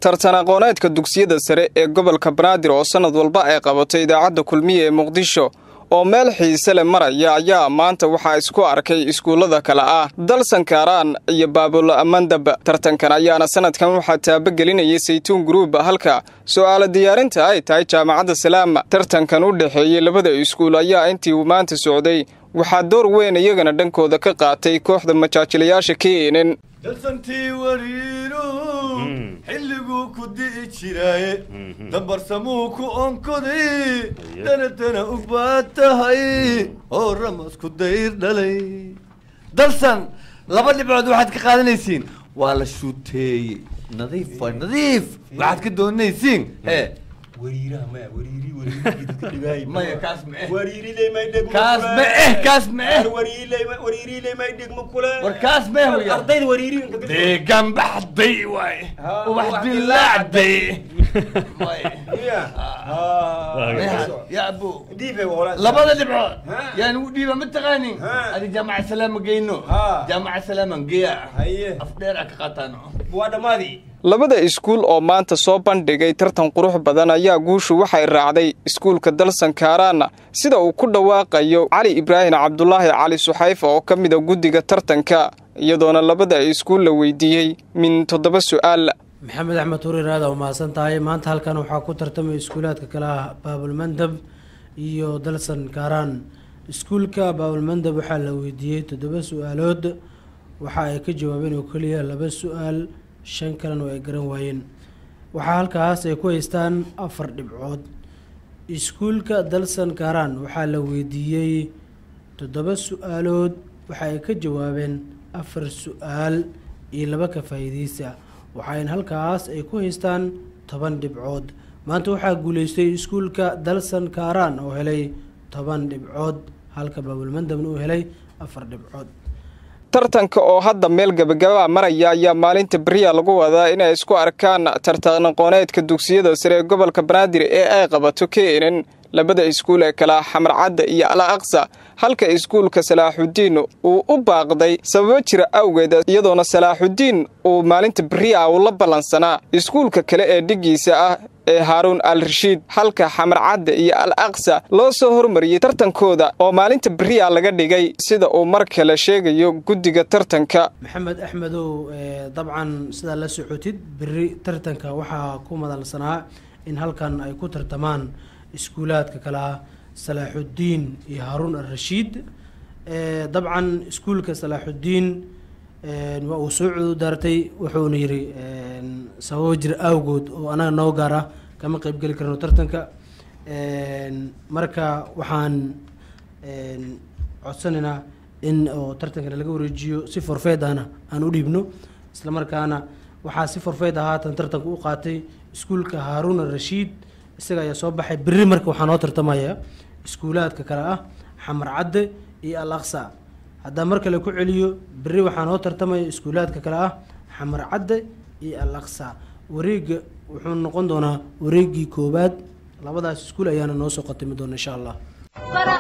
tartan aqooneedka dugsiyada sare ee gobolka banaadir oo sannad walba ay qabato idaacadda kulmiye ee muqdisho oo meel xiise leh maraya ayaa maanta waxaa isku arkay iskuullada kale ah dalsankaaraan iyo baabul mandab tartankan ayaana sanadkan waxaa taabagelinayay saytuun gruub halka su'aalo diyaarinta ay tahay jaamacadda salaama tartankan u dhexeeyey labada iskuul ayaa intii uu maanta socday waxaa door weyn iyagana dhankooda ka qaatay kooxda majaajilayaasha keenan dalsantii wariinu xilliguu ku di'i jiraaye dambarsamuu ku onkoday danatana u baad tahay oo ramasku dayr dhalay dalsan laba dhibcood waxaad ka qaadanaysiin waa la shuuteeyey nadiif waa nadiif waxaad ka doonaysiin he wariiraha maya wariiri wariiri dadka dhigaay maya kaas ma eh wariiriley may dhegmo kaas ma eh kaas ma eh wariiriley wariiriley may dhegmo kule war kaas ma eh hoya ardayda wariiriinka deegaan baxday waay ubax dilaacday ya abu labada dhibcood yaan ugu dhiiba ma taqaanin adi jaamaca salaama geyno jaamaca salaaman geya afdheer a ka qaataan waa dhammaadii labada iskuul oo maanta soo bandhigay tartan qurux badan ayaa guushu waxay raacday iskuulka dalsankaaraana sida uu ku dhawaaqayo cali ibraahim cabdulaahi cali suxayfa oo ka mida guddiga tartanka iyadoona labada iskuul la weydiiyey min toddoba su'aal maxamed axmed huriir aada u mahadsan tahay maanta halkan waxaa ku tartamay iskuulaadka kale ah baabulmandab iyo dalsan kaaraan iskuulka baabulmandab waxaa la weydiiyey toddoba su-aalood waxa ay ka jawaabeen oo keliya laba su-aal shan kalena oo ay garan waayeen waxaa halkaas ay ku haystaan afar dhibcood iskuulka dalsan kaaraan waxaa la weydiiyey toddoba su-aalood waxa ay ka jawaabeen afar su-aal iyo laba ka faa'iideysa waxayna halkaas ay ku haystaan toban dhibcood maanta waxaa guuleystay iskuulka dalsan kaaraan oo helay toban dhibcood halka baabulmandabna uu helay afar dhibcood tartanka oo hadda meel gabagabaa maraya ayaa maalinta beriya lagu wadaa inay isku arkaan tartan aqooneedka dugsiyada sare ee gobolka banaadir ee ay qabato keenan labada iskuul ee kala xamar cadda iyo al aqsa halka iskuulka salaaxudiin uu u baaqday sababo jira awgeed iyadoona salaaxudiin uu maalinta beriya uu la ballansanaa iskuulka kale ee dhigiisa ah ee haaruun al rashiid halka xamar cadda iyo al aqsa loo soo hormariyey tartankooda oo maalinta beriya laga dhigay sida uu mar kale sheegayo guddiga tartanka maxamed axmedow dabcan sidaa la socotid beri tartanka waxaa ku madalsanaa in halkan ay ku tartamaan iskuulaadka kale ah salaaxudiin iyo haaruun al rashiid dabcan iskuulka salaaxudiin waa uu soo cududaartay wuxuuna yidhi sababo jir awgood oo anaga noo gaar ah kama qeyb geli karno tartanka marka waxaan codsanaynaa in oo tartankana laga wareejiyo si forfeed ahna aan u dhiibno isla markaana waxaa si forfeed ah haatan tartanka u qaatay iskuulka haaruun al rashiid isaga ayaa soo baxay berri marka waxaa noo tartamaya iskuulaadka kale ah xamar cadde iyo al aqsa haddaan mar kale ku celiyo berri waxaa noo tartamaya iskuulaadka kale ah xamar cadde iyo al aqsa wareega wuxuu noqon doonaa wareegii koowaad labadaas iskuul ayaana noo soo qatimi doona insha allah